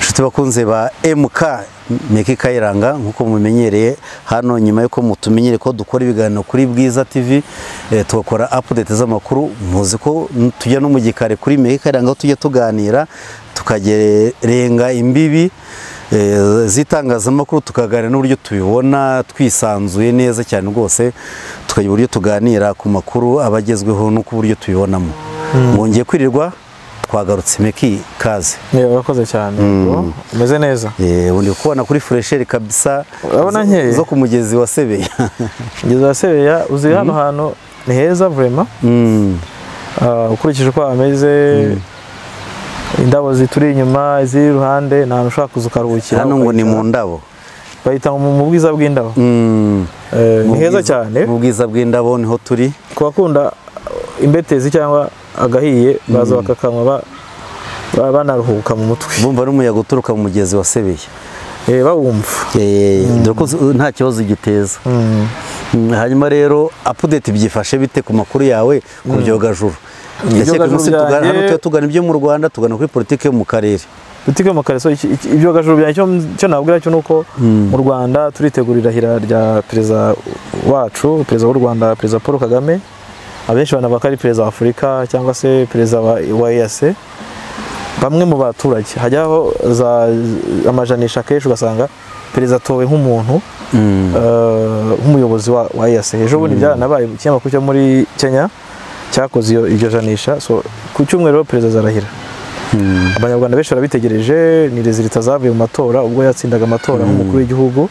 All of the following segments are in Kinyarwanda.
inshuti bakunze ba MK Meki Kayiranga nk'uko mumenyereye hano nyuma y'uko mutumenyere ko dukora ibiganiro kuri Bwiza TV eh, tugakora update z'amakuru muzi ko tujya no mu gikari kuri Meki Kayiranga aho tujya tuganira tukagerenga imbibi eh, z'itangazamakuru tukaganira n'uburyo tubibona twisanzuye neza cyane rwose tukagira uburyo tuganira ku makuru abagezweho no ku buryo tubibonamo mwongeye kwirirwa twagarutse meki kaze yewe urakoze cyane Mm. umeze neza Eh, ubu ndi kubona kuri furesheri kabisa Urabona zo- nkeye? zo ku mugezi wa sebeya ngeze wasebeya uzi hano hantu ni heza vurema Mm, ukurikije uko hameze indabo zituri inyuma iziri iruhande ni ahantu ushobora kuza ukaruhukira hano ngo ni mu ukahicara. ndabo bahita mu mu bwiza bw'indabo Mm, Eh, mu ni heza bwiza- cyane mu bwiza bw'indabo niho turi ku bakunda imbetezi cyangwa agahiye baza bakakanywa ba- ba- banaruhuka mu mutwe bumva n'umuyaga uturuka mu mugezi wa sebeya Eh, bawumva Eh, dore ko z- nta kibazo giteza Mm. Mm, hanyuma rero update byifashe bite ku makuru yawe ku byogajuru ndakeka Ibyogajuru umunsi tugana hano byanjye- tuba tugana ibyo mu rwanda tugana kuri politiki yo mu karere butike yo mu kareso iki- iki- ibyogajuru byanjye icyo- icyo nabwira cyo ni uko mu rwanda turitegura irahira rya perezida wacu perezida w'u rwanda perezida paul kagame abenshi banavuga ko ari perezida wa afurika cyangwa se perezida wa wa EAC bamwe mu baturage hajyaho za amajanisha akenshi ugasanga perezida atowe nk'umuntu Mm, eh, nk'umuyobozi wa, wa EAC ejo bundi byaranabaye ikinyamakuru cyo muri kenya cyakoze iyo iryo janisha so ku cyumweru rero perezida azarahira mm, abanyarwanda benshi barabitegereje ni rezilita zavuye mu matora ubwo yatsindaga amatora nk'umukuru w'igihugu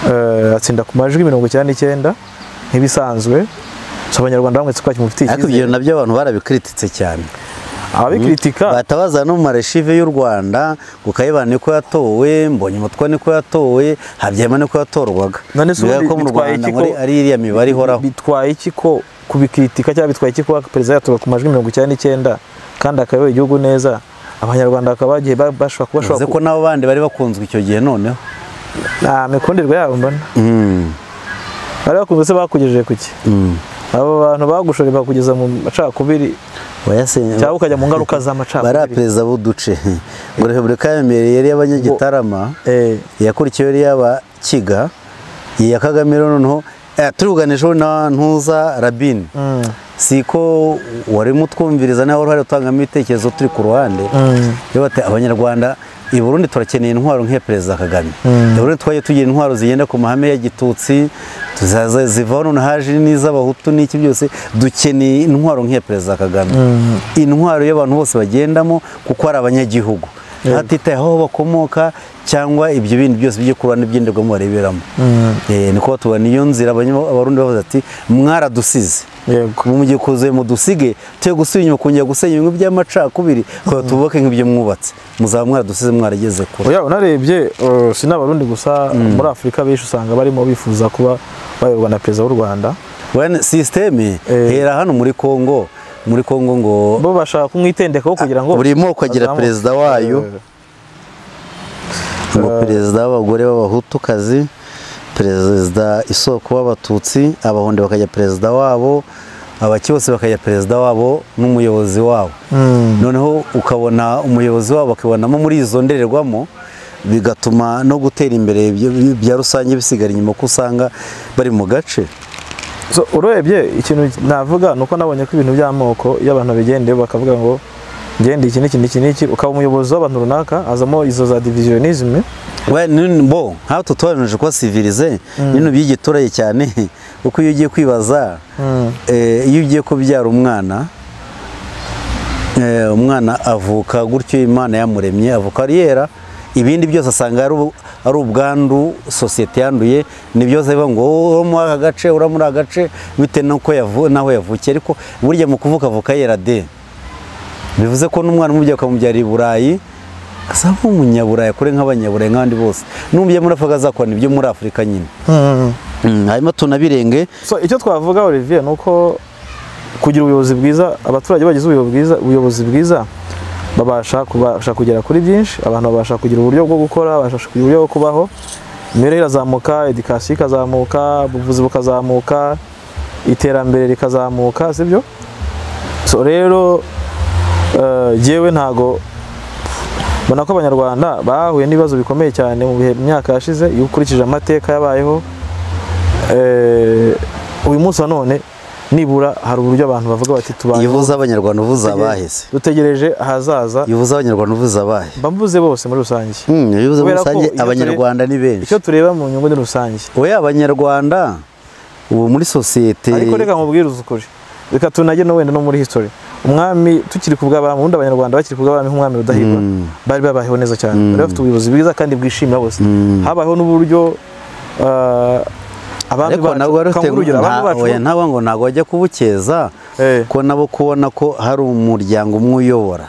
eh, atsinda ku majwi mirongo icyenda n'icyenda nk'ibisanzwe so abanyarwanda bamwe twakimufitiye kimufitiye ariko ibyo nabyo abantu barabikritisitse cyane ababikritika batabaza no mu mareshive y'u rwanda ngo kayibana niko yatowe mbonye umutwa niko yatowe habyema niko yatorwaga None se Bibaye ubundi ko mu bitwaye rwanda iki ko- muri ari iriya mibare ihoraho bitwaye iki ko kubikritika cyangwa bitwaye iki kuba perezida yatowe ku majwi mirongo icyenda n'icyenda kandi akayoboye igihugu neza abanyarwanda bakaba bagiye ba- bashobora kuba bivuze bashobora ko ku- n'abo bandi bari bakunzwe icyo gihe noneho nta mikundirwa yabo mbona Mm, bari bakunze se bakugejeje ku ki mm. abo bantu bagushoje bakugeza mu macakubiri Wayase- cyangwa ukajya mu ngaruka z'amacakubiri bariya perezida b'uduce ngo repubulika ya mbere yari iy'abanyagitarama Eh, yakurikiyeho yari iy'abakiga iyi ya kagame rero noneho eh, turugana ejo na ntuza rabini mm, si ko wari mutwumviriza nawe uruhare utangamo ibitekerezo turi ku ruhande mm, iyo bati abanyarwanda i burundi turakeneye intwaro nk'iya perezida kagame i burundi twagiye tugira intwaro zigenda ku mahame ya gitutsi tuzaza- zivaho none haje n'iz'abahutu n'iki byose dukeneye intwaro nk'iya perezida kagame intwaro y'abantu bose bagendamo kuko ari abanyagihugu hatitaye aho bakomoka cyangwa ibyo bindi byose bijye ku ruhande by'inderwamo bareberamo mm. Eh, ni kuba tubona iyo nzira abanya- abarundi bavuze ati mwaradusize yego mu gihe kuzuye mudusige tuye gusubira inyuma kongera gusenya ibintu by'amacakubiri kugira tububake nk'ibyo mwubatse muzaba mwaradusize mwarageze kure oya unarebye eh, si n'abarundi gusa muri afurika benshi usanga barimo bifuza kuba bayoborwa na perezida w'u rwanda wene sisiteme Eh. hera hano muri kongo muri kongo ngo bo bashaka kumwitendekaho kugira ngo buri moko agira azamuke. perezida wayo Eh, ngo perezida w'abagore b'abahutukazi perezida isoko w'abatutsi abahunde bakajya perezida wabo abaki bose bakajya perezida wabo n'umuyobozi wabo mm, noneho ukabona umuyobozi wabo bakibonamo muri izo ndorerwamo bigatuma no gutera imbere byo- bya rusange bisigara inyuma ko usanga bari mu gace so urebye ikintu navuga ni uko nabonye ko ibintu by'amoko iyo abantu babigendeye bakavuga ngo ngende iki n'iki n'iki n'iki ukaba umuyobozi w'abantu runaka hazamo izo za divisionisme We, ni- bo nk'aho tutoranije kuba sivirize bino by'igiturage cyane kuko iyo ugiye kwibaza Mm. eh, iyo ugiye kubyara umwana eh, umwana avuka gutyo imana yamuremye avuka ari yera ibindi byose asanga ari u- ari ubwandu sosiyete yanduye ni byose bivuga ngo "Oh, uri muri aka gace uri muri aka gace bitewe n'uko yavu- n'aho yavukiye ariko burya mu kuvuka avuka yera de bivuze ko n'umwana umubyeyi ukamubyarira i burayi asa nk'umunyaburayi kure nk'abanyaburayi nk'abandi bose n'umubyeyi muri afurika azakorana ibyo muri afurika nyine Mm. Mm, hanyuma tunabirenge so icyo twavuga Olivier ni uko kugira ubuyobozi bwiza abaturage bagize ubuyobozi bwiza ubuyobozi bwiza babasha kubasha kugera kuri byinshi abantu babasha kugira uburyo bwo gukora babasha kugira uburyo bwo kubaho imibereho irazamuka edikasiyo ikazamuka ubuvuzi bukazamuka iterambere rikazamuka sibyo so rero eh, jyewe ntago mbona ko abanyarwanda bahuye n'ibibazo bikomeye cyane mu bihe myaka yashize iyo ukurikije amateka yabayeho eh, uyu munsi wa none nibura hari uburyo abantu bavuga bati iyo tubanye uvuze abanyarwanda uvuze abahise dutegereje ahazaza iyo uvuze abanyarwanda uvuze abahe mba mvuze bose muri rusange Hmm, iyo uvuze muri Kubera ko rusange iyo turi- abanyarwanda ni benshi icyo tureba mu nyungu ni rusange oya abanyarwanda ubu muri sosiyete ariko reka mubwirize ukuri reka tunage no wenda no muri history umwami tukiri ku bw'abami ubundi abanyarwanda bakiri ku bw'abami nk'umwami rudahigwa Mm. bari babayeho neza cyane Mm. bari bafite ubuyobozi bwiza kandi bwishimira bose Mm. habayeho n'uburyo ah, abami ariko bacu- nabo reka bafite nguhe urugero, abami bacu- oya nabo ngo ntabwo bajya kubukeza Eh, ko nabo kubona ko hari umuryango umwe uyobora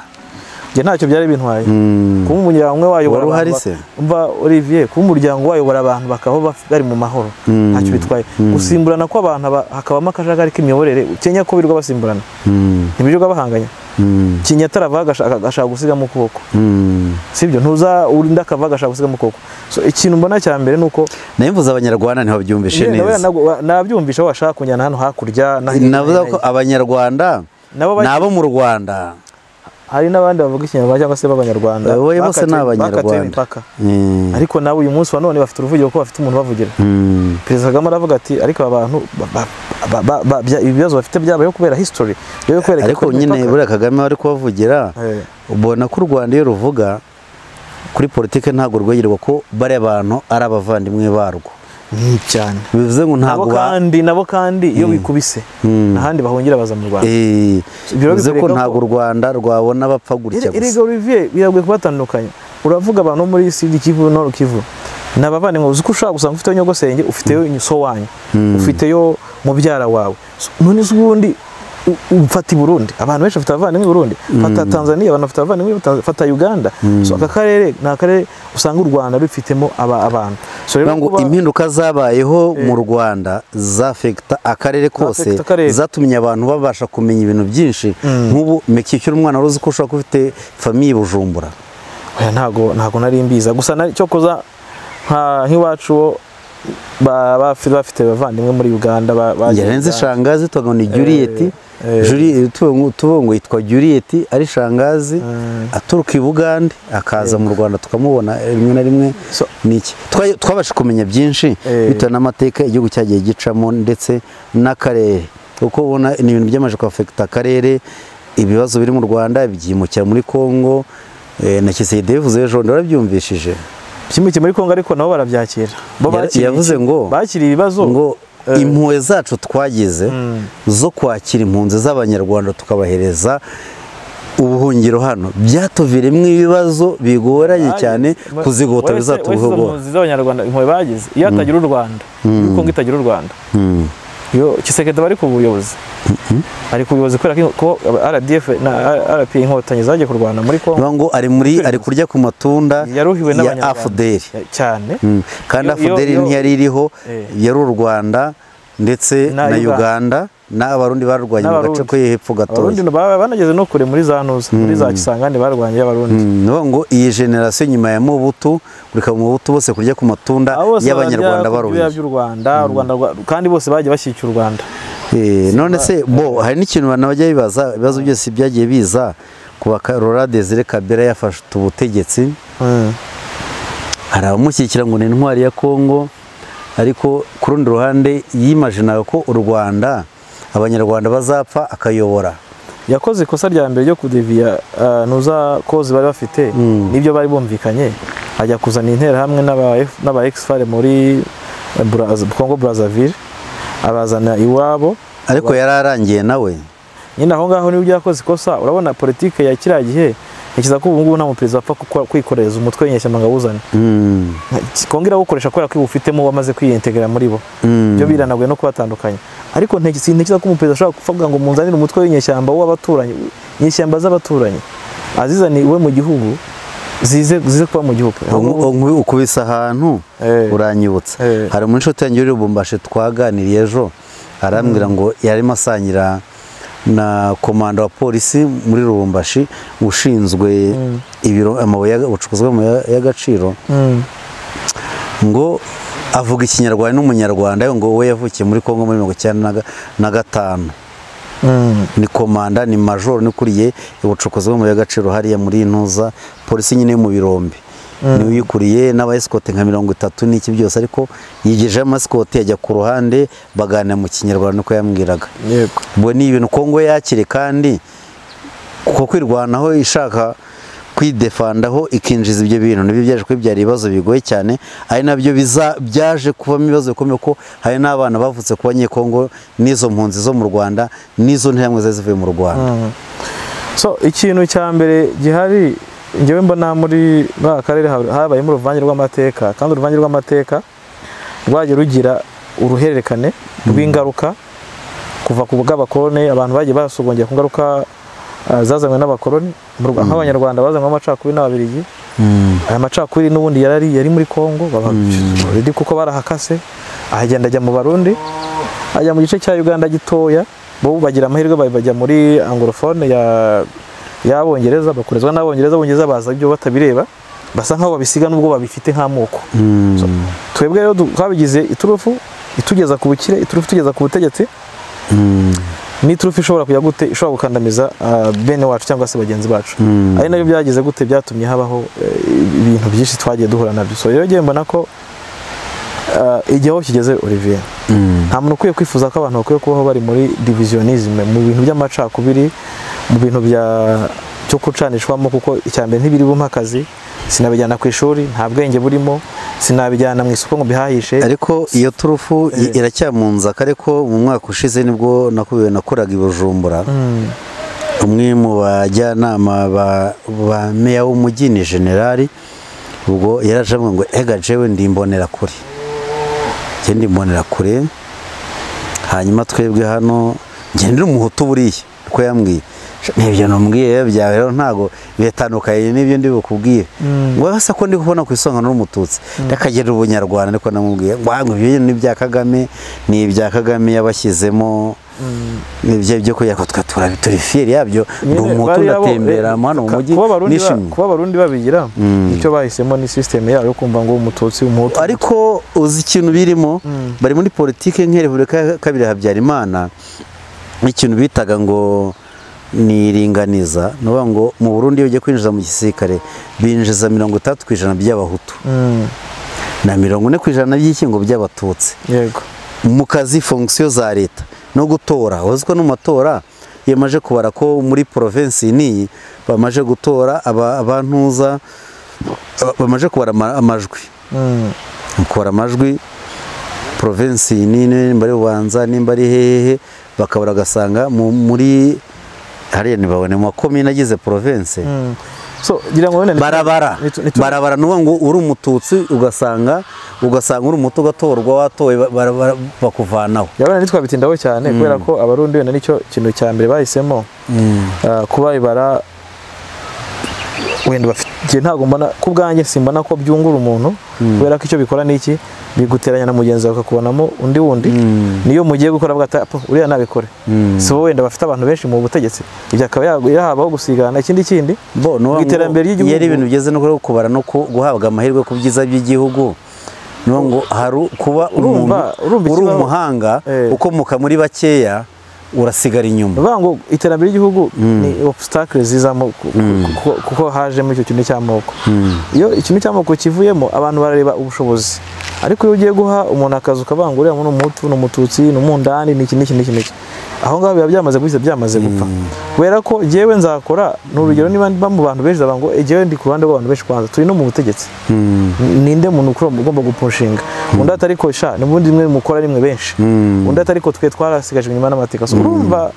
njye ntacyo byari bintwaye Hmm. kuba umuryango umwe wayobora Wari uhari abantu se? ba- umva Olivier kuba umuryango wayobora abantu bakaba baf- bari mu mahoro Mm. ntacyo bitwaye gusimburana kw'abantu aba- hakabamo akajagari k'imiyoborere kenya ko birirwa basimburana Hmm. ntibirirwa bahanganya Hmm. kinyatara ava agashaka agashaka gusigamo ukuboko Hmm. sibyo ntuza urinda akava agashaka gusigamo ukuboko so ikintu mbona cya mbere ni uko nayo mvuze abanyarwanda ntibabyumvishe Njye ndabona neza nabwo- wa- nabyumvisha washaka kunjyana hano hakurya na- navuga na- ko abanyarwanda nabo ni bake- abo mu rwanda hari n'abandi bavuga ikinyarwanda cyangwa se b'abanyarwanda Oya, bose ni Bakatiwe- bakatiwe abanyarwanda. imipaka Hmm. ariko nawe uyu munsi wa none bafite uruvugiro ko bafite umuntu ubavugira Hmm. perezida kagame aravuga ati ariko aba bantu ba- ba- ba- ba- ba- bya- ibibazo bafite byabayeho kubera history byo kubera ariko nyine buriya kagame bari kubavugira ubona ko u rwanda iyo ruvuga kuri politiki ntabwo rwegerwa ko bariya bantu ari abavandimwe barwo cyane bivuze ngo ntabwo nabo ba- kandi nabo kandi iyo bikubise Mm. ahandi bahungira baza mu rwanda Eh, Ibyo rero bivuze ko bikwereka ntabwo ko- u rwanda rwabona bapfa gutya erega gusa olivier biragoye kubatandukanya uravuga abantu bo muri sidi kivu no kivu ni abavandimwe uzi ko ushobora gusanga ufiteyo nyogosenge ufiteyo so wanyu ufiteyo mubyara wawe So, none se ubundi u- ufata i burundi abantu benshi bafite abavandimwe i burundi fata tanzania abantu bafite abavandimwe i Tanz- fata uganda so aka karere ni akarere usanga u rwanda rufitemo aba- abantu so Bivuga ngo kuba- impinduka zabayeho mu rwanda zafekita akarere kose Zafekita akarere. zatumye abantu babasha kumenya ibintu byinshi nk'ubu mekikira umwana wari uzi ko ushobora kuba ufite famiye i bujumbura Oya, ntago ntago nari mbiza gusa nari- cyo kuza nka nk'iwacu wo ba- bafi- bafite abavandimwe muri uganda ba- bagiye yarenze Uganda. shangazi twaga ni juriyeti eh. Juri- tubongo- tubongo yitwa juriyeti ari shangazi Mm. aturuka i bugande akaza mu rwanda tukamubona eh, rimwe na rimwe So- ni iki Twa- twabasha kumenya byinshi Eh. bitewe n'amateka igihugu cyagiye gicamo ndetse n'akarere uko ubona ni ibintu byamaze kwafekita akarere ibibazo biri mu rwanda byimukira muri kongo eh, na kiseyide bivuze ejo bundi warabyumvishije byimukiye muri Kongo ariko nabo barabyakira bo Yara- bakiriye yavuze iki? ngo bakiriye ibibazo ngo Eh. impuhwe zacu twagize Mm. zo kwakira impunzi z'abanyarwanda tukabahereza ubuhungiro hano byatuviremo ibibazo bigoranye cyane Wa- kuzigota wese- wese izo bizatugora mpunzi z'abanyarwanda impuhwe bagize iyo hatagira u Rwanda iyo Kongo itagira u Rwanda Mm. iyo Kisekedi bari ku buyobozi ari ku buyobozi kubera ko ko RDF na RP inkotanyi zagiye kurwana muri Kongo Bivuga ngo ari muri ari kurya ku matunda ya yaruhiwe n'abanyarwanda afuderi cyane Mm. kandi Iyo- iyo- afuderi iyo- ntiyari iriho Eh. yari u rwanda ndetse Na na Uganda. uganda n'abarundi barwanye mu gace N'Abarundi. ko hepfo abarundi gatoya ba- banageze no kure muri za ntuza muri za kisangani barwanye abarundi Mm, ni ukuvuga ngo iyi generasiyo nyuma ya mubutu kureka mubutu bose kurya ku matunda Abo bose y'abanyarwanda barya ku baruhiye byoya by'u Rwanda u Rwanda rwa- kandi bose bagiye bashyigikira u Rwanda Eh, none se bo hari n'ikintu abantu bajya bibaza ibibazo byose byagiye biza ku bakarora Desire Kabera yafashe ubutegetsi Mm. hari abamushyigikira ngo ni intwari ya Kongo ariko ku rundi ruhande yimajinaga ko u Rwanda abanyarwanda bazapfa akayobora yakoze ikosa rya mbere ryo kudeviya ah, ntuza kozi bari bafite Mm. nibyo bari bumvikanye ajya kuzana interahamwe n'aba F- n'aba exfare muri eh, Braz- Congo Brazzaville abazana iwabo ariko yari arangiye nawe nyine aho ngaho nibyo yakoze ikosa urabona politike ya kiriya gihe ntekereza ko ubu ngubu nta muperezida wapfa kukora- kwikoreza umutwe w'inyeshyamba ngo awuzane Mm, kongera awukoresha kubera ko iwufitemo wamaze kwiyentegera muri bo mm. byo biranaguye no kubatandukanya ariko ntege- sintekereza ko umuperezida ashobora kuvuga ngo munzanire umutwe w'inyeshyamba w'abaturanyi inyeshyamba z'abaturanyi azizaniye iwe mu gihugu zize zize kuba mu gihugu Ubu- ubu ukubise ahantu Eh. uranyibutsa Eh. hari umu inshuti yanjye uri i Lubumbashi twaganiriye ejo arambwira ngo yarimo asangira na komanda wa polisi muri Lubumbashi ushinzwe ibiro amabuye y'aga- ubucukuzi bw'amabuye y'aga- y'agaciro Mm. ngo avuga ikinyarwanda n'umunyarwanda ngo we yavukiye muri Kongo muri mirongo icyenda na ga- na gatanu ni komanda ni majoro n'ukuriye ubucukuzi bw'amabuye y'agaciro hariya muri ntuza polisi nyine yo mu birombe niwe uyikuriye n'abayisikote nka mirongo itatu n'iki byose ariko yigejeho amasikoti ajya ku ruhande baganira mu kinyarwanda uko yambwiraga yego ubwo ni ibintu kongo yakire kandi kuko kwirwanaho ishaka kwidefandaho ikinjiza ibyo bintu nibyo byaje kuba byari ibibazo bigoye cyane ari nabyo biza- byaje kuvamo ibibazo bikomeye ko hari n'abana bavutse ku banyekongo n'izo mpunzi zo mu rwanda n'izo ntiyamwe zari zivuye mu rwanda so ikintu cya mbere gihari ngewe mbona muri muri aka karere hab- habayemo uruvange rw'amateka kandi uruvange rw'amateka rwagiye rugira uruhererekane rw'ingaruka kuva ku bw'abakoroni abantu bagiye basogongera ku ngaruka ah, zazanywe n'abakoroni mu Rwa- nk'abanyarwanda bazanywe amacakubiri n'ababiligi aya macakubiri n'ubundi yarari yari muri Kongo baba- riri kuko barahakase ahagenda ajya mu Barundi ajya mu gice cya Uganda gitoya bo bagira amahirwe ba- bajya muri anglophone ya y'abongereza bakurezwa n'abongereza abongereza baza ibyo batabireba basa nk'aho babisiga n'ubwo babifite nk'amoko Mm. twebwe rero du- twabigize iturufu itugeza ku bukire iturufu itugeza ku butegetsi Mm. n'iturufu ishobora kujya gute ishobora gukandamiza ah, bene wacu cyangwa se bagenzi bacu Mm. ari nabyo byagize gute byatumye habaho eh, ibintu byinshi twagiye duhura nabyo so rero ngewe mbona ko ah, igihe aho kigeze Olivier Mm. nta muntu ukwiye kwifuza ko abantu bakwiye kubaho bari muri divisionisme mu bintu by'amacakubiri mu bintu bya cyo gucanishwamo kuko icya mbere ntibiri bumpe akazi sinabijyana ku ishuri nta bwenge burimo sinabijyana mu isoko ngo bihahishe ariko iyo turufu i- Eh. iracyamunzaka ariko mu mwaka ushize nibwo nakubiwe nakoraga i bujumbura Mm, umwe mu bajyanama ba- ba meya w'umujyi ni generali ubwo yaraje avuga ngo ega jewe ndi imbonerakure njye ndi imbonerakure hanyuma twebwe hano njye ndi umuhutu buriya niko yambwiye n'ibyo numbwiye byawe rero ntago biratandukanye n'ibyo ndi bukubwiye ngo asa ko ndi kubona ku isonga n'umututsi ndakagera ubunyarwanda ariko namubwiye ngo ahubwo ibyo ni ibya kagame ni ibya kagame yabashyizemo ibyo byo kujya ko twe turabi turi fiyeri yabyo ndi nyine umutu bariya bo, ndatembera eh, hano mu ka- mujyi kuba Abarundi ba- nishimye kuba abarundi babigira Mm. icyo bahisemo ni sisiteme yayo yo kumva ngo umututsi umuhutu ariko uzi ikintu birimo Mm. bari muri politiki nka repubulika ya kabiri ya habyarimana ikintu bitaga ngo ni iringaniza ni ukuvuga ngo mu burundi iyo ugiye kwinjiza mu gisirikare binjiza mirongo itandatu ku ijana by'abahutu Mm, na mirongo ine ku ijana by'ikingo by'abatutsi yego mu kazi fonction za leta no gutora uzi ko no mu matora yamaje kubara ko muri provinsi niyi bamaze gutora aba- abantuza aba- bamaze kubara ama- amajwi Mm, mu kubara amajwi provinsi nini nimba ari bubanza nimba ari hehehe bakabura agasanga mu- muri hariya ntibabone mu makomine agize provinsi mm. so ngira ngo wenda ni- barabara ni- ni- barabara ni ukuvuga ngo uri umututsi ugasanga ugasanga uri umutu ugatorwa watoye ba- bara- bara- bakuvanaho yabona ntitwabitindaho cyane kubera ko abarundi wenda nicyo kintu cya mbere bahisemo ah, kuba ibara wenda bafite njye ntabwo mbona ku bwanjye simbona ko byungura umuntu kubera ko icyo bikora ni iki biguteranya na mugenzi wawe bakakubonamo undi wundi niyo mugiye gukora bwata uriya nabikore si bo wenda bafite abantu benshi mu butegetsi ibyo akaba yahabaho gusigana ikindi kindi bo ni ukuvuga ngo iterambere ry'igihugu. iyo ari ibintu bigeze no kuri kubara no ku- guhabwa amahirwe ku byiza by'igihugu ni ukuvuga ngo hari kuba umuntu Urumva- urumva uri ikibazo- umuhanga Eh. ukomoka muri bakeya urasigara inyuma bavuga ngo iterambere ry'igihugu ni obstacle zizamo ku- ku- kuko- kuko hajemo icyo kintu cy'amoko iyo ikintu cy'amoko kivuyemo abantu barareba ubushobozi ariko iyo ugiye guha umuntu akazi ukavuga ngo uriya muntu ni umuhutu ni umututsi ni umundani ni iki n'iki n'iki n'iki aho ngaho biba byamaze guhita byamaze gupfa kubera ko jyewe nzakora ni urugero niba mba mu bantu benshi ndavuga ngo "Eh, jyewe ndi ku ruhande rw'abantu benshi kwanza turi no mu butegetsi ninde muntu ukura ugomba gupushinga undi ati ariko sha n'ubundi mwe mukora rimwe benshi undi ati ariko twe twarasigaje inyuma n'amateka so urumva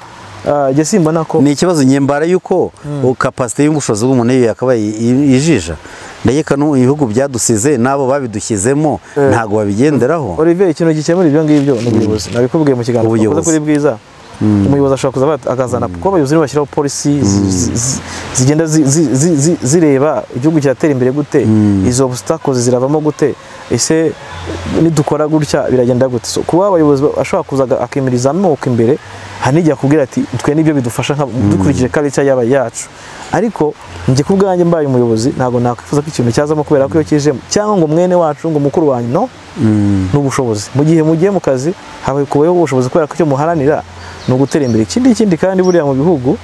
ah, njye simbona ko ni ikibazo nyembara y'uko kapasite y'ubushobozi bw'umuntu iyo yakabaye i- ijija ndakeka no ibihugu byadusize n'abo babidushyizemo ntabwo babigenderaho Olivier ikintu gikemura ibyo ngibyo ni ubuyobozi nabikubwiye mu kiganiro Ubuyobozi. twakoze kuri bwiza umuyobozi ashobora kuza ba- akazana kuko abayobozi nibo bashyiraho polisi zi- zi- zi- zigenda zi- zi- zi- zi- zireba igihugu kiratera imbere gute izo obstacles ziravamo gute ese nidukora gutya biragenda gute So, kuba abayobozi ba- ashobora kuza aga- akemirizamo amoko imbere hari n'igihe akubwira ati twe nibyo bidufasha nka- dukurikije karica yaba yacu ariko njye ku bwanjye mbaye umuyobozi ntabwo nakwifuza ko ikintu cyazamo kubera ko iyo kijemo cyangwa ngo mwene wacu ngo mukuru wanyu no Mm. ni ubushobozi mu gihe mugiye mu kazi habaye kubayeho ubushobozi kubera ko icyo muharanira ni ugutera imbere ikindi ikindi kandi buriya mu bihugu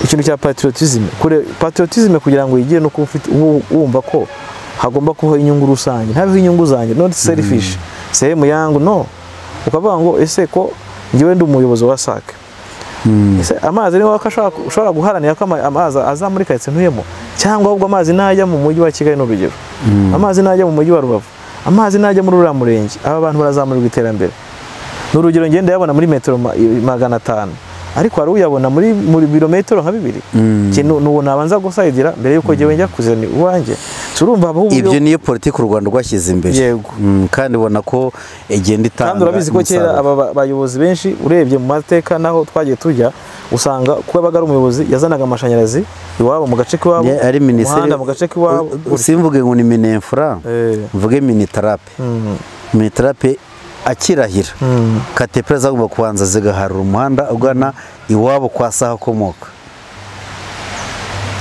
ikintu cya patriotism kure patriotism kugira ngo yigire no kuba ufite- wu- wumva ko hagomba kubaho inyungu rusange ntabiho inyungu zanjye not selfish sehemu yangu no ukavuga ngo ese ko njyewe ndi umuyobozi wa SAC Mm. Ese amazi niwe wako ashobora- ushobora guharanira ko ama- amazi azamurika ndetse ntuyemo cyangwa ahubwo amazi najya mu mujyi wa Kigali ni urugero amazi najya mu mujyi wa Rubavu amazi najya muri uriya murenge aba bantu barazamurirwa iterambere ni urugero ngenda yabona muri metero ma- magana atanu ariko hari uyabona muri muri birometero nka bibiri Mm. Njye nu- nuwo nabanza gusayidira mbere y'uko njyewe njya kuzana iwanjye turumva haba uburyo- ibyo niyo politiki u rwanda rwashyize imbere Yego. Mm, kandi ubona ko igenda itanga kandi urabizi ko kera umusaruro. aba ba- bayobozi benshi urebye mu mateka n'aho twagiye tujya usanga kuba abaga ari umuyobozi yazanaga amashanyarazi iwabo mu gace k'iwabo Ye- ari minisiteri umuhanda mu gace k'iwabo U- u- simvuge ngo ni minefura Eh, mvuge minitarape mm, minitarape akirahira mm, katepera zagomba kubanza zigaharura umuhanda ugana iwabo kwa saha akomoka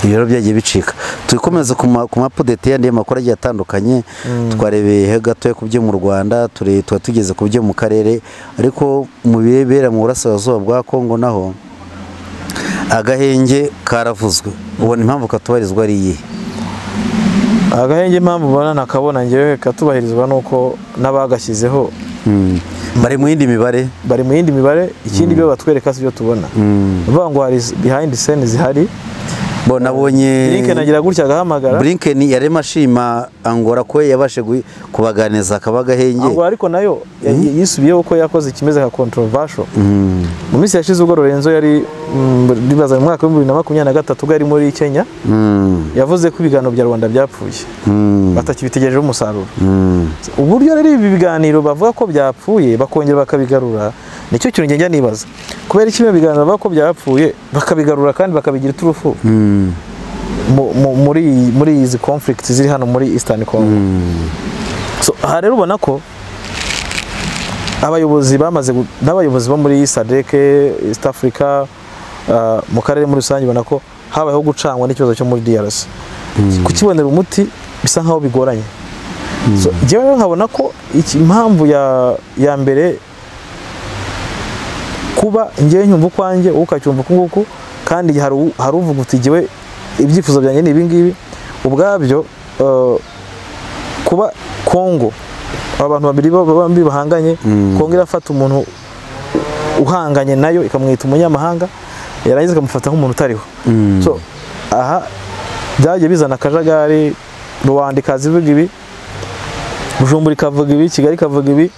ibiro byagiye bicika tukomeza ku ma- ku mapudeti yandi y'amakuru agiye atandukanye twarebeye gatoya ku byo mu rwanda ture- tuba tugeze ku byo mu karere ariko mu birebera mu burasirazuba bwa kongo naho agahenge karavuzwe ubona impamvu katubarizwa ari iyihe agahenge impamvu ubona nakabona ngewe katubahirizwa nuko n'abagashyizeho Mm. bari mu yindi mibare bari mu yindi mibare ikindi ibyo batwereka si byo tubona Mm. uvuga ngo hari behind scene zihari bo nabonye Lincoln agira gutya agahamagara Blinken yarema ashima Angola ko yabashe gui- kubaganiza akaba gahenge Angola ariko nayo ya- yisubiyeho ko yakoze ikimeze nka controversial Mm, mu minsi yashize ubwo Lorenzo yari mm, bibaza mu mwaka w'ibihumbi bibiri na makumyabiri na gatatu ubwo yari muri Kenya mm, yavuze ko ibiganiro bya rubanda byapfuye mm, batakibitegerejeho umusaruro mm. uburyo rero ibi biganiro bavuga ko byapfuye bakongera bakabigarura nicyo kintu njya nibaza kubera iki bino biganiro bavuga ko byapfuye bakabigarura kandi bakabigira iturufu Mm, mu- mu- muri iyi- muri izi conflict ziri hano muri Eastern Congo so aha rero ubona ko abayobozi bamaze gu- n'abayobozi bo muri SADC East Africa ah, mu karere muri rusange ubona ko habayeho gucanwa n'ikibazo cyo muri DRC kukibonera umuti bisa nkaho bigoranye so njyewe rero nkabona ko iki- impamvu ya ya mbere kuba njyewe nyumva ukwanjye wowe ukacyumva uku nguku kandi hari u- hari uvuga uti njyewe ibyifuzo byanjye ni ibi ngibi ubwabyo eh, kuba kongo abantu babiri ba- bombi bahanganye Mm. kongo irafata umuntu uhanganye nayo ikamwita umunyamahanga yarangiza ikamufata nk'umuntu utariho mm. so aha byagiye bizana akajagari rubanda ikaza ivuga ibi bujumbura ikavuga ibi kigali ikavuga ibi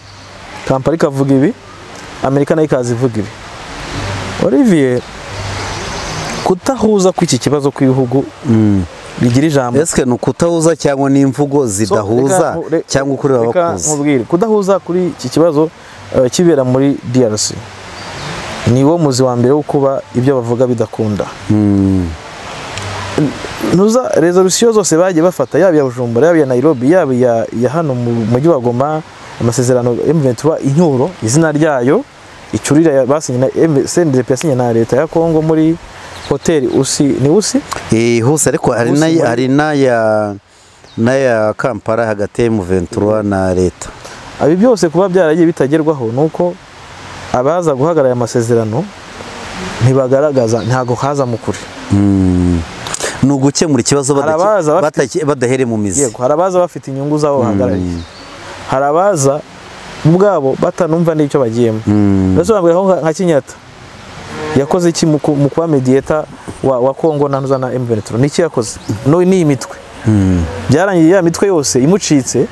kampala ikavuga ibi amerika nayo ikaza ivuga ibi olivier kutahuza kw'iki kibazo kw'ibihugu Mm. bigira ijambo Ese ni ukutahuza cyangwa n'imvugo So, zidahuza reka nku- re- cyangwa ukuri reka babakuzi nkubwire kudahuza kuri iki kibazo eh, kibera muri drc ni wo muzi wa mbere wo kuba ibyo bavuga bidakunda Mm, ntuza resolusiyo zose bagiye bafata yaba iya bujumbura yaba iya nairobi yaba iya iya hano mu mujyi wa goma amasezerano M23 inyuro izina ryayo icurira ya- basinye na M- CNDP yasinye na leta ya kongo muri hoteli usi ni usi Eh, hose ariko hari Hose n'aya- muri- hari n'aya n'aya kampala hagati ya M23 na leta ibi byose kuba byaragiye bitagerwaho ni uko abaza guhagarara aya masezerano ntibagaragaza ntago haza mu kure Mm. ni ugukemura ikibazo Hari badake- abaza bafite- batake- badahere mu mizi yego hari abaza bafite inyungu zabo bahagarariye Mm. hari abaza ubwabo batanumva n'icyo bagiyemo Mm. ndasobanurira aho nka Kinyata yakoze iki mu ku- mu kuba mediyeta wa, wa Kongo na Ntuzana M23 niki yakoze no ni iyi mitwe Mm. byarangiye ya mitwe yose imucitse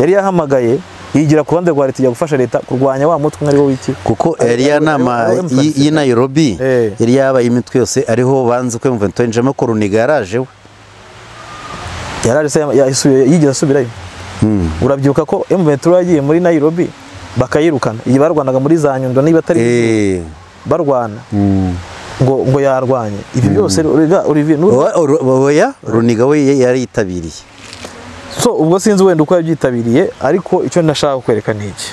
yari yahamagaye yigira ku ruhande rwa leta ijya gufasha leta kurwanya wa mutwe umwe ari wo wiki kuko iriya nama ariwo- ariwo y'i- y'i Nairobi Eh. yari yabaye imitwe yose ariho banze ko mvuga yinjiramo koruniga yarajeho yaraje se yigeze asubirayo urabyibuka ko M23 yagiye muri Nairobi bakayirukana iyi barwanaga muri za Nyundo niba atari Eh. barwana Mm. ngo ngo yarwanye ibi byose rega Olivier Nuru Oya- oya, runiga we yari yitabiriye so ubwo sinzi wenda uko yabyitabiriye ariko icyo nashaka kukwereka ni iki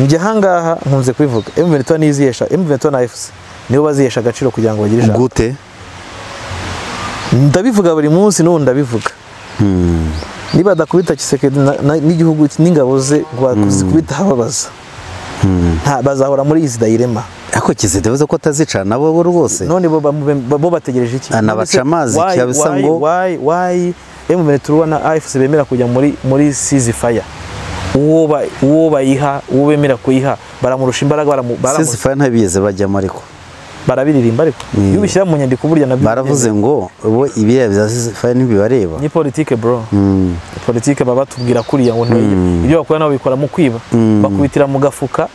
njye ahangaha nkunze kubivuga emuventi nizihesha emuventi na efusi nibo bazihesha agaciro kugira ngo bagire ijambo gute ndabivuga buri munsi n'ubu ndabivuga Mm. niba badakubita kiseke n'igihugu cye n'ingabo ze ngo bakubita ababaza nta bazahora muri izi dayirema ariko kizito bivuze ko atazicana abo bo rwose none bo bamube- bo- bo bategereje iki Anabaca amazi, Why- cyaba bisa why- ngo- why why emuventi turuwa na afc bemera kujya muri muri sizi faya uwo ba- uwo bayiha uwo bemera kuyiha baramurusha imbaraga baramu- baramu- sisifaya ntibigeze bajyamo ariko barabiririmba ariko iyo ubishyira mu nyandiko burya nabyo baravuze ngo bo ibiriya bya sisifaya ntibibareba ni politike bro Mm. politike baba batubwira kuriya ngo ntibayigira. ibyo bakora nabo bikora mu kwiba bakubitira mu gafuka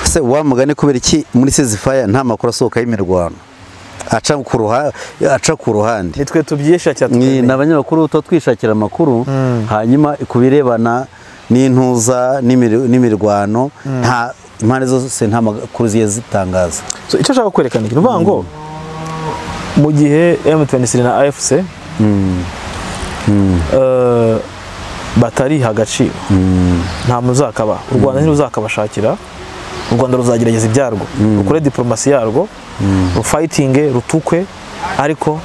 se wa mugani kubera iki muri sisifaya nta makuru asohoka y'imirwano aca ku ruha- aca ku ruhande nitwe tubyisha cyane ni ni tukamenya. abanyamakuru tuba twishakira amakuru Mm. hanyuma ku birebana n'intuza n'imir- n'imirwano nta impande zose nta makuru zigiye zitangaza So, icyo ashaka kwerekana ni ukuvuga ngo mu gihe M23 na AFC eh, batariha agaciro nta muzakaba u Rwanda ntiruzakabashakira u Rwanda ruzagerageza ibyarwo rukore diplomasi yarwo rufayitinge rutukwe ariko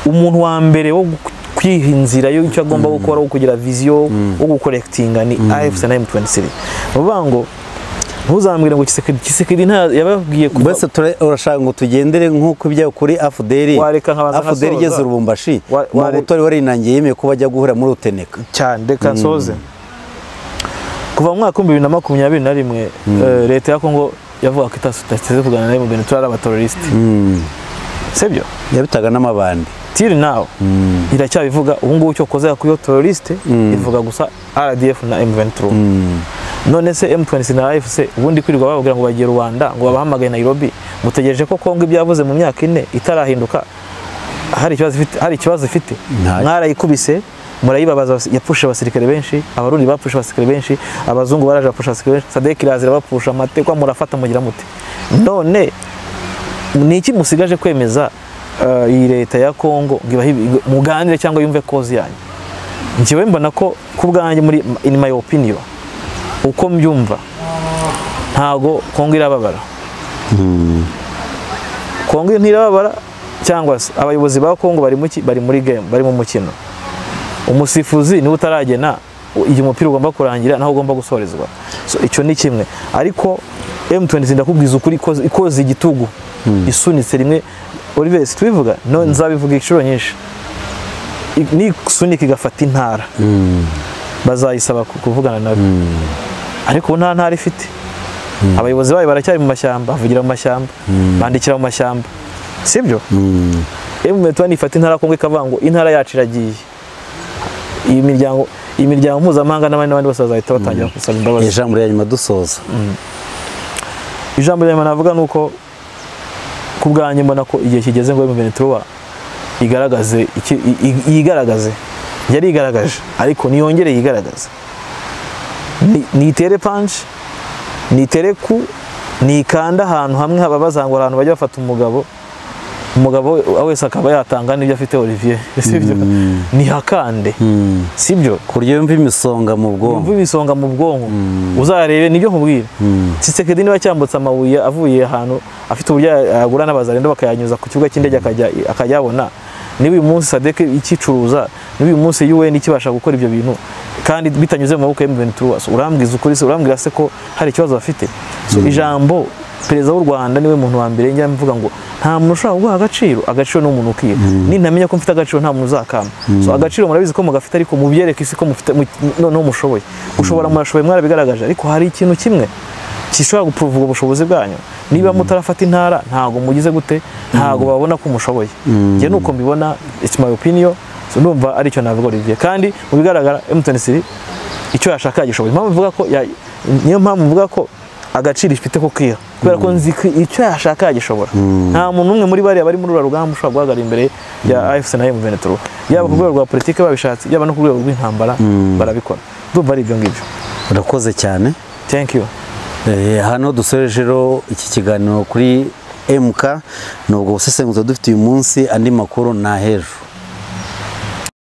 umuntu wa mbere wo gu- kwiha inzira y'icyo agomba gukora wo kugira viziyo wo gukorekitinga ni AFC na M23 ni ukuvuga ngo ntuzambwire ngo Kisekedi Kisekedi nta yababwiye kuba- mbese tura- urashaka ngo tugendere nk'uko ibya kuri afuderi Wareka nkabanza afuderi nkasoza. igeze urubumbashi Wa- ware- mabutori warinangiye yemeye ko bajya guhura muri ruteneka cyane reka nsoze kuva mu mwaka w'ibihumbi bibiri na makumyabiri na rimwe eh, leta ya kongo yavuga ko itateze kuganira na rimwe turi ari abateroriste sibyo yabitaga n'amabandi tiri nawe iracyabivuga ubu ngubu icyo koza kuri iyo teroriste ivuga gusa rdf na m23 none se m23 na afc ubundi kwirirwa bababwira ngo bagiye rwanda ngo babahamagaye nairobi mutegereje ko kongo ibyavuze mu myaka ine itarahinduka hari ikibazo ifite hari ikibazo ifite Nta- mwarayikubise murayibabaza abas- yapfushe abasirikare benshi abarundi bapfushe abasirikare benshi abazungu baraje bapfusha abasirikare benshi sadek irazira bapfusha amatekwa murafata mugira mute none ni iki musigaje kwemeza eh, iyi leta ya kongo ngo ibahe ibi- muganire cyangwa yumve kozi yanyu njyewe mbona ko ku bwanjye muri in my opinion uko mbyumva ntago kongo irababara kongo ntirababara cyangwa se abayobozi ba kongo bari muki bari muri game bari mu mukino umusifuzi niwe utaragena u- igihe umupira ugomba kurangira naho ugomba gusorezwa so icyo ni kimwe ariko M23 ndakubwiza ukuri ikoze- ikoze igitugu isunitse rimwe Olivier si tubivuga no nzabivuga inshuro nyinshi I- nisunika igafata intara bazayisaba ku- kuvugana nabo ariko ubu nta ntara ifite abayobozi bayo baracyari mu mashyamba bavugira mu mashyamba bandikira mu mashyamba sibyo M23 ifata intara kongo ikavuga ngo intara yacu iragiye iyi miryango iyi miryango mpuzamahanga n'abandi n'abandi bose bazahita batangira gusaba imbabazi ijambo rya nyuma dusoza ijambo rya nyuma navuga ni uko ku bwanjye mbona ko igihe kigeze ngo M23 igaragaze iki- i- i- yigaragaze yari igaragaje ariko niyongere yigaragaze Ni- nitere punch nitere ku nikanda ahantu hamwe hababaza ngo ahantu bajya bafata umugabo umugabo we- wese akaba yatanga n'ibyo afite Olivier sibyo nihakande sibyo ku buryo yumva imisonga mu yumva bwonko imisonga mu bwonko uzarebe nibyo nkubwira Tshisekedi niba cyambutse amabuye avuye ahantu afite uburyo yagura n'abazarendo bakayanyuza ku kibuga cy'indege akajya- akayabona niba uyu munsi sadeke ikicuruza niba uyu munsi UN ikibasha gukora ibyo bintu kandi bitanyuze mu maboko ya M23 So, urambwiza ukuri se urambwira se ko hari ikibazo bafite so ijambo perezida w'u Rwanda niwe muntu wa mbere njya mvuga ngo nta muntu ushobora kuguha agaciro agaciro ni umuntu ukwiye nintamenya ko mfite agaciro nta muntu uzakama so agaciro murabizi ko mugafite ariko mubyereke isi ko mufite mu- noneho mushoboye gushobora murashoboye mwarabigaragaje ariko hari ikintu kimwe gishobora gupuruva ubwo bushobozi bwanyu niba mutarafata intara ntabwo mugize gute ntabwo babona ko umushoboye njye nuko mbibona it's my opinion so ndumva ari cyo navuga Olivier kandi mu bigaragara M23 icyo yashaka yagishoboye impamvu mvuga ko ya- niyo mpamvu mvuga ko agaciro ifite ko kwiha kubera ko nzi ko icyo yashaka yagishobora nta muntu umwe muri bariya bari muri uru rugamba ushobora guhagarara imbere ya AFC na M23 yaba ku rwego rwa politiki babishatse yaba no ku rwego rw'intambara barabikora ndumva ari ibyo ngibyo urakoze cyane thank you Eh, hano dusorejeho iki kiganiro kuri MK nubwo busesenguzi dufite uyu munsi andi makuru ni ahejo